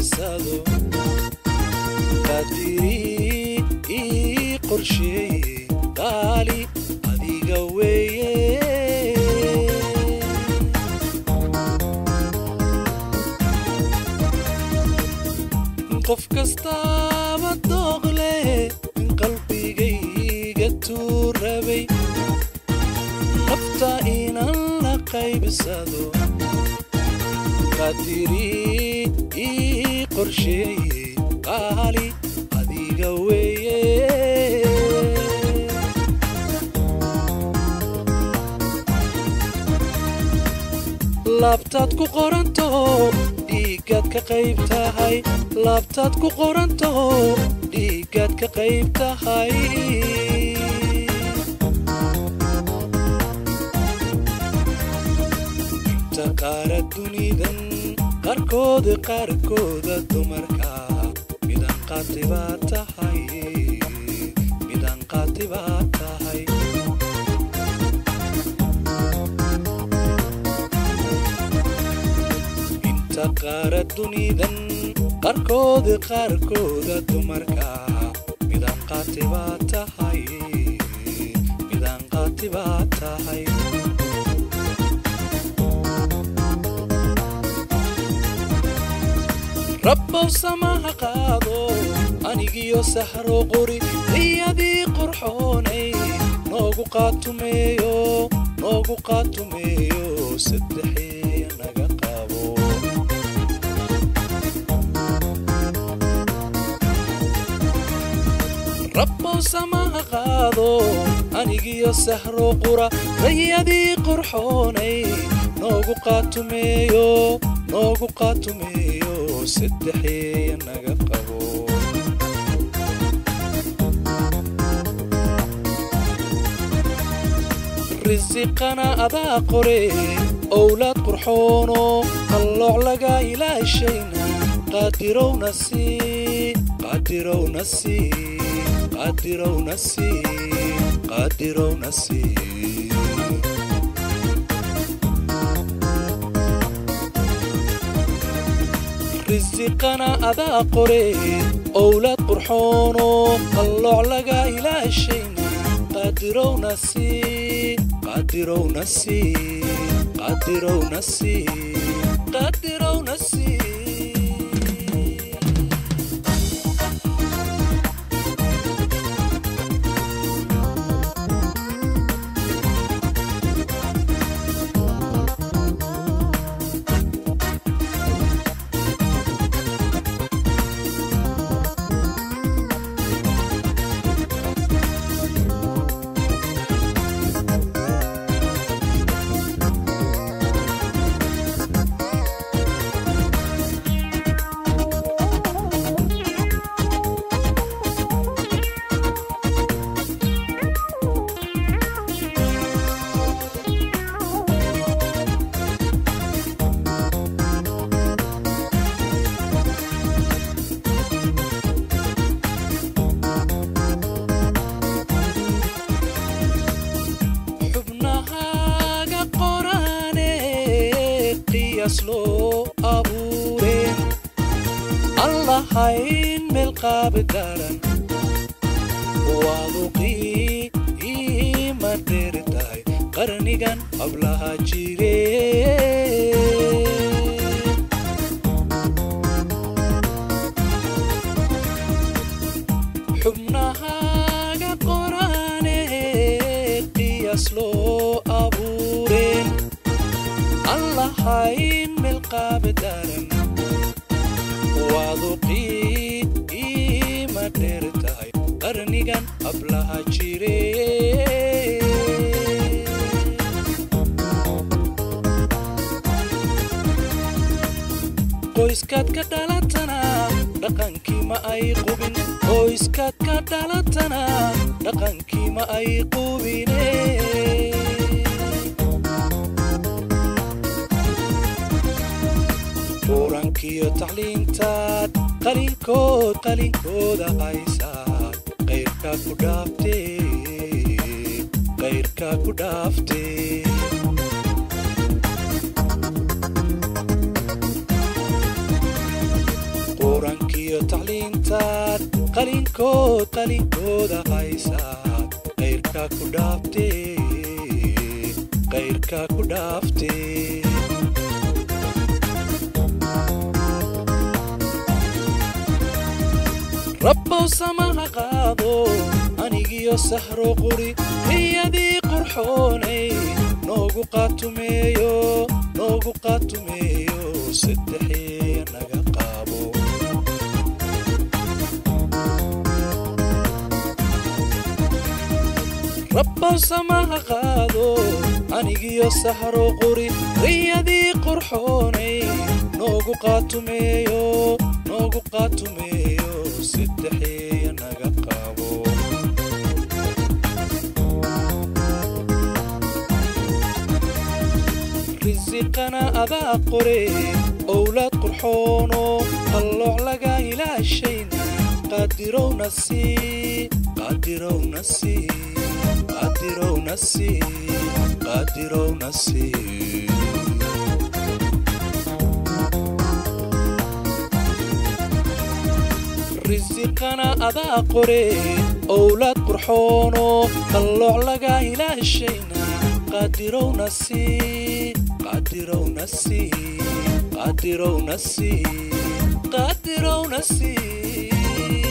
qaybsado qadiri ii qorsheeye qaali adiga weeye qof kastaaba dooq leh in qalbigayga tuu rabay nafta inaan la qaybsado qadiri ii qorsheeye qaali adiga weeye laabtaad ku qoranto dhiiggaad ka qayb tahay laabtaad ku qoranto dhiiggaad ka qayb tahay inta qaara dunidan qaarkooda qaarkooda dumarka midaan qaati baa tahay midaan qaati baa tahay inta qaara dunidan qaarkooda qaarkooda dumarka midaan qaati baa tahay midaan qaati baa tahay rabbow samaha qaado anigiyo sahro qori riyadii qurxoonay noogu qaatumeeyo noogu qaatumeeyo saddexee naga qabo rabbow samaha qaado anigiyo sahro qura rayadii qurxoonay noogu qaatumeeyo noogu qaatumeeyo saddexeeya naga qabo risiqana adaa qore owlaad qurxoono qallooc laga ilaashayna qaadirowna sii qaadirowna sii qaadirowna sii qaadirowna sii risiqana adaa qore owlaad qurxoono qallooc laga ilaashayna qaadirowna sii qaadirowna sii qaadirowna sii qaadirowna sii xubnahaaga qoraane qiyaas loo abuureen allahayn meel qaabi daran waadu qiima dheeri tahay qarnigan hablaha jire xubnahaaga qoraane qiyaas loo abuureen allahayn meel qaabi daran waadu qiima dheer tahay qarnigan hablaha jire qoyskaad ka dhalatana dhaqankii ma ay qubin qoyskaad ka dhalatana dhaqankii ma ay qubine qurankiyo tacliintaad qalinkood qalinkooda haysaad qayrkaa ku dhaaftee qayrkaa ku dhaaftee qur-aankiyo tacliintaad qalinkood qalinkooda haysaad qayrkaa ku dhaaftee qayrkaa ku dhaaftee rabbow samaha qaado anigiyo sahro quri riyadii qurxoonay noogu qaatumeeyo noogu qaatumeeyo saddexee naga qaabo rabbow samaha qaado anigiyo sahro quri riyadii qurxoonay noogu qaatumeeyo noogu qaatumeeyo saddexee naga qaabo risiqana adaa qore owlaad qurxoono qallooc laga ilaashayna qaadirowna sii qaadirowna sii qaadirowna sii qaadirowna sii risiqana adaa qore owlaad qurxoono qallooc laga ilaashayna qaadirowna sii qaadirowna sii qaadirowna sii qaadirowna sii